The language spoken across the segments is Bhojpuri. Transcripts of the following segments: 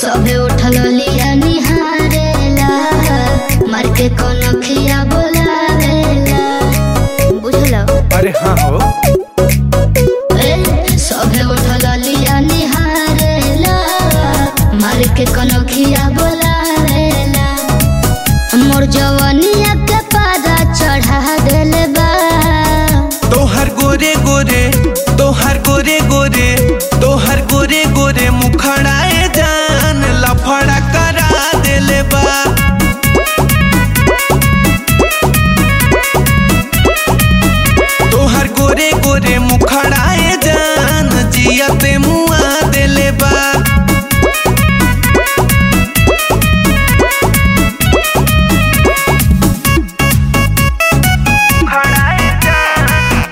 सबे उठल लिया निहारेला मार के कोनो खिया बोलावेला बुझल अरे हाँ हो ए सबे उठल लिया निहारेला मार के कोनो खिया बोलावेला मोर जवानिया के पारा चढ़ा देले बा तोहर गोरे गोरे तोहर गोरे गोरे तोहर गोरे गोरे मुखड़ाए जान लफड़ा करा देले बा तोहर गोरे गोरे मुखड़ाए जान जियते मुआ देले बा मुखड़ाए जान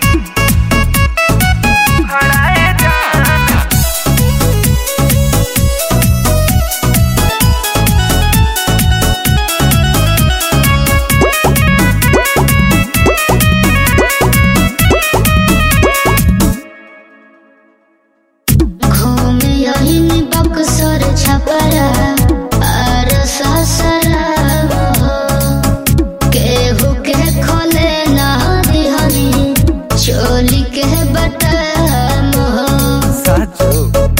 मुखड़ाए जान घूमी यही बक्सर छपरा और ससरा हो केहू के खोले ना दिहनी चोली के बटम हो साचो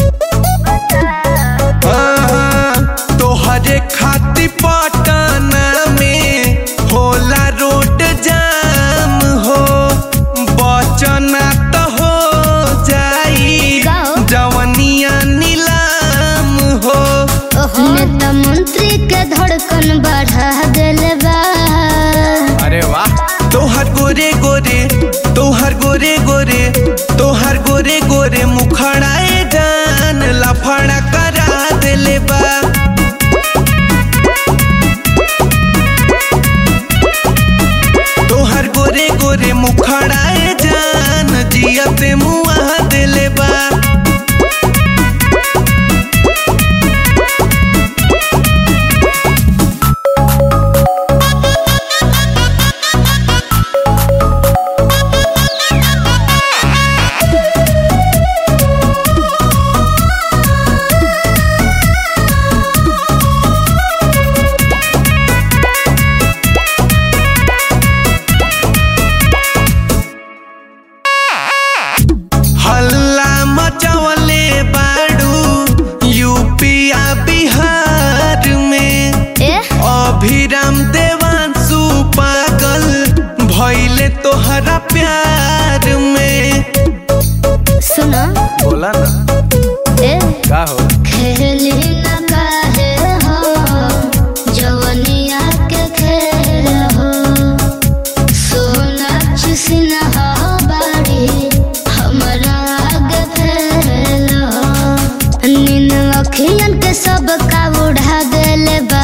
तोहरे खाती पटना में होला रोड जाम हो बचना तो हो जाई गाओ। जवनिया नीलाम हो नेता मंत्री के धड़कन बढ़ा देले बा अरे वाह तोहर गोरे गोरे तोहर गोरे गोरे तोहर गोरे गोरे मुखड़ाए जान लफड़ा करा देले बा तोहर गोरे गोरे मुखड़ाए जान जियते मुआ देले बा हल्ला मचवले बाड़ू यूपिया बिहार में ए अभिराम देवांशु पागल भैले तोहरा प्यार में सुनो बोला ना ए का हो खेली न काहे हो जवनिया के खेल हो सोनाच सिन्हा बाड़ी हमरा आगे फैल हो नीन अखियन के सब का उड़ा देले बा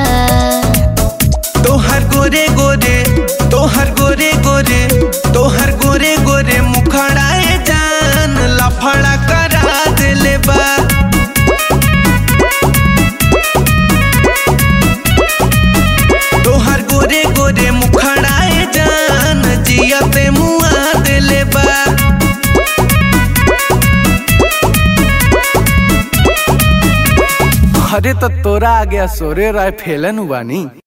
तोहर गोरे गोरे तोहर गोरे गोरे तोहर गोरे गोरे मुखड़ाए जान लफड़ा करा देले बा तोहर गोरे गोरे मुखड़ाए जान जियते मुआ देले बा अरे तो तोरा आ गया सोरे राय फेलन हुआ नी